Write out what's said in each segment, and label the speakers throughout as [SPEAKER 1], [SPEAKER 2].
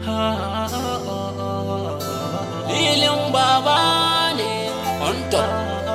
[SPEAKER 1] Lilin baba ne on top.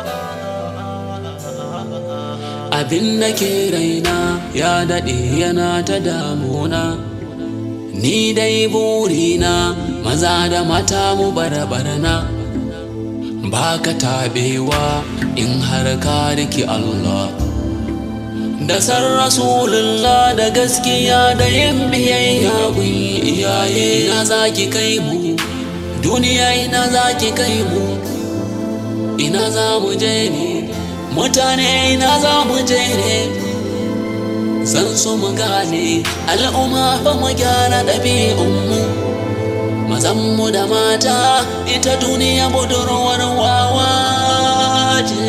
[SPEAKER 1] Abin da ke raina ya daɗe yana ta damuna. Ni dai burina maza da mata mu barbarna. Ba ka taɓewa in har ka riki Allah. Da san Rasulullah da gaskiya da yin biyayya kun iyaye na zaki kai mu. Duniya ina zaki kai mu. Ina za mu je ne. Mutane ina za mu je ne. Zan so mu gane al'umma fa mu gyara ɗabi'unmu. Mazanmu da mata ita duniya budurwar wawa ce.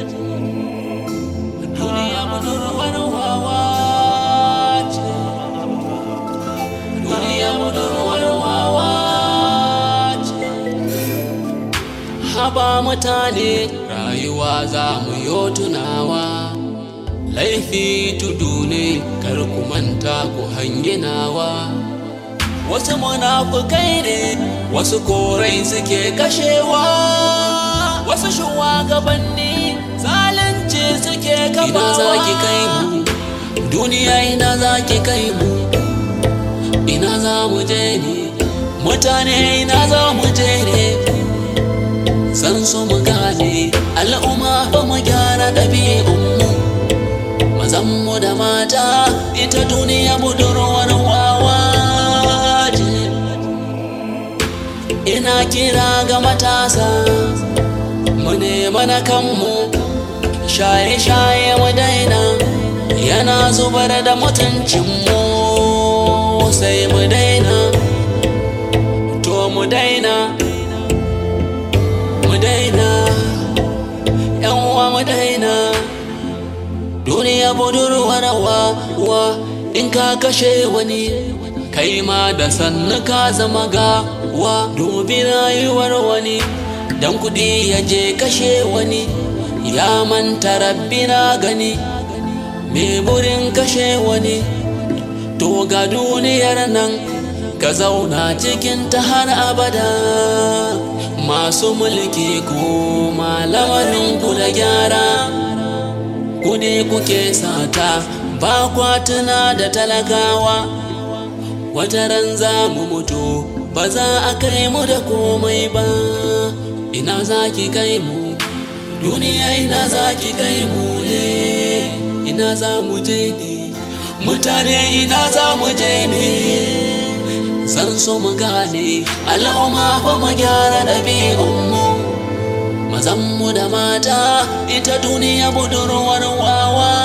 [SPEAKER 1] Duniya budurwar wawa ce. Duniya budurwar wawa ce. Haba mutane rayuwa za mu yo tunawa. Laifi tudu ne kar ku manta ku hanginawa. Wasu munafukai ne, wasu korai suke kashewa, wasu shugabanni zalunci suke kafawa. Ina za ki kai mu, duniya ina za ki kai mu, ina za mu je ne, mutane ina za mu je ne. San so mu gane al'umma fa mu gyara ɗabi'unmu, mazanmu da mata ita duniya budurwar wawa. ina kira ga matasa mu nema na kanmu shaye-shaye mu daina yana zubar da mutuncinmu sai mu daina to mu daina mu daina yan uwa mu daina duniya budurwar wa wa in ka kashe wani kai ma da sannu ka zama gawa dubi rayuwar wani dan kudi ya je kashe wani ya manta rabbi na gani me burin kashe wani to ga duniyar nan ka zauna cikin ta har abada masu mulki ko malamarin ku da gyara kudi kuke sata ba kwatuna da talakawa wata ran za mu mutu ba za a kai mu da komai ba ina za ki kai mu duniya ina za ki kai mu ne ina za mu je ne mutane ina za mu je ne zan so mu gane al'umma fa mu gyara ɗabi'unmu mazanmu da mata ita duniya budurwar wawa